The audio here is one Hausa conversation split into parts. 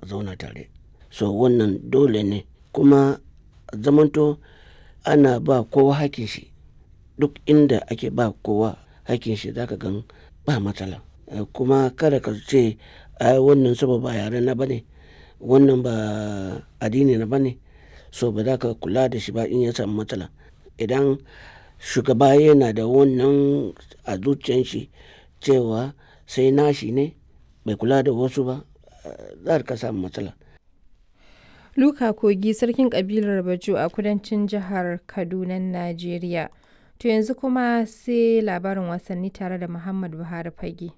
zauna tare so wannan dole ne kuma zamanto ana ba kowa hakin shi duk inda ake ba kowa hakin shi zaka gan ba matsala kuma kada ka ce ai wannan saboda ba yare na bane wannan ba addini na bane so ba za ka kula da shi ba in ya samu matsala idan shugaba yana da wannan a zuciyan shi cewa sai nashi ne bai kula da wasu ba za ka samu matsala Luka Kogi sarkin kabilar Bajo a kudancin jihar Kaduna, Najeriya. To yanzu kuma sai labarin wasanni tare da Muhammad Buhari Fage.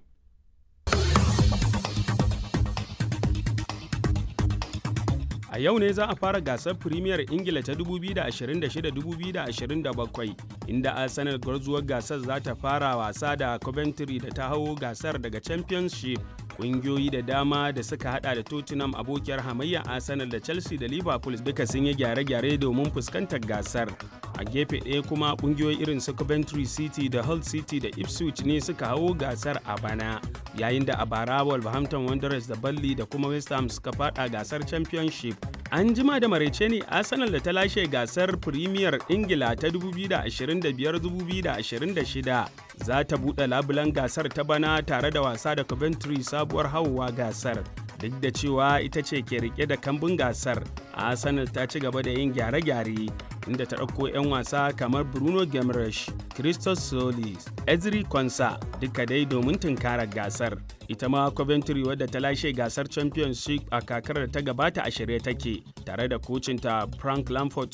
A yau ne za a fara gasar Firimiyar Ingila ta 2026-2027 inda Arsenal gwarzuwar gasar za ta fara wasa da Coventry da ta hau gasar daga Championship. Ƙungiyoyi da dama da suka hada da Tottenham abokiyar hamayya Arsenal da Chelsea da Liverpool duka sun yi gyare-gyare domin fuskantar gasar. A gefe ɗaya kuma ƙungiyoyi irin su Coventry City da Hull City da Ipswich ne suka hau gasar a bana. Yayin da a bara Wolverhampton Wanderers da Burnley da kuma West Ham suka fada gasar Championship. An jima da maraice ne Arsenal da ta lashe gasar Premier Ingila ta 2025-2026 za ta buɗe labulan gasar ta bana tare da wasa da Coventry sabuwar hauwa gasar. Duk da cewa ita ce ke rike da kambun gasar, Arsenal ta ci gaba da yin gyare-gyare inda ta ɗauko 'yan wasa kamar Bruno Gemresh, Christos Solis, Ezri Konsa duka dai domin tunkarar gasar. Ita ma Coventry wadda ta lashe gasar Championship a kakar da ta gabata a shirye take tare da kocinta Frank Lampard